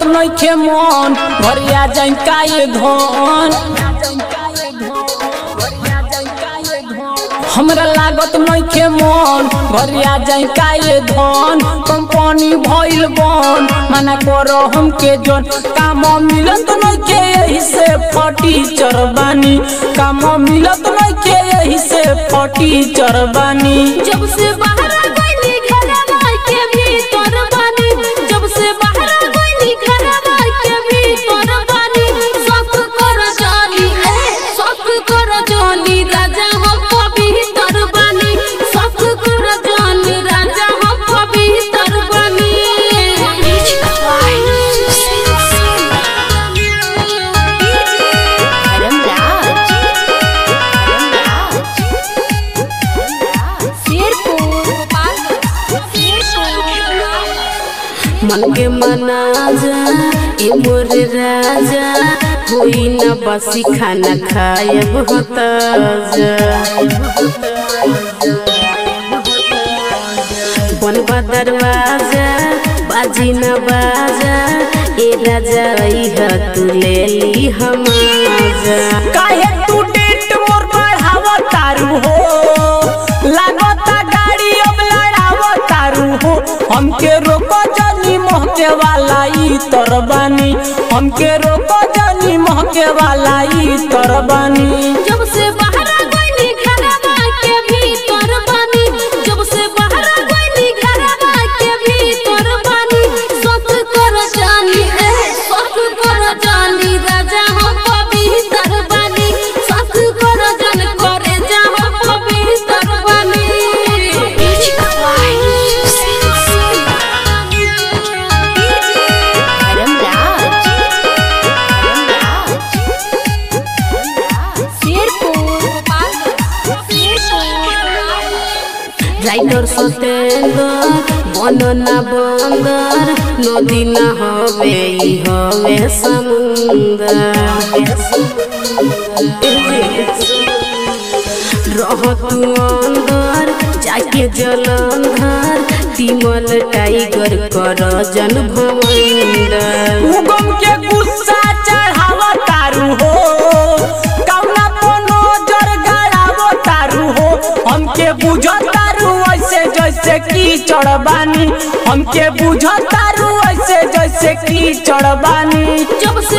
नइखे मन घरिया जाई काए धन हमरा लागत नइखे मन घरिया जाई काए धन कंपनी भइल बन मना करो हमके जन काम मिलत नइखे यही से फटी चरबानी काम मिलत नइखे यही से फटी चरबानी जब से बाहर गइली घरवा के भीतर बानी जब से बाहर गइली घरवा के भीतर बानी सब कर जानी ए सब कर जानी राजा हम भीतर बानी सब कर जानी राजा हम भीतर बानी मन के मना जा ए मोर राजा कोई न बसी खाना खायब होता जा बनवा दरवाजा बाजी न बाजा ए राजा इह तू ले ली हमाजा काहे तू डेट मोर बढ़ावा तारू हो लागता गाड़ी अब लड़ावा तारू हो हमके रोको जानी महके वाला ई तरबानी हमके रोको जानी महके वाला ई तरबानी जब से बाहर गइली घरवा के भीतर बानी जब से बाहर गइली घरवा के भीतर बानी सब कर जानी ए सब कर जानी राजा हम भीतर बानी सब कर जन करे जा हम भीतर बानी রাইডর সতেন্দর বননা বন্দর নদী না হবে ই হবে সমুন্দর रह तू अंदर जाके जलंधर तिमल टाइगर कर जन भवंदर उगम के गुस्सा चढ़ावा तारू हो कौना को नजर गड़ावो तारू हो हमके बुझ तारू ऐसे जैसे की चढ़बानी हमके बुझ तारू ऐसे जैसे की चढ़बानी जब से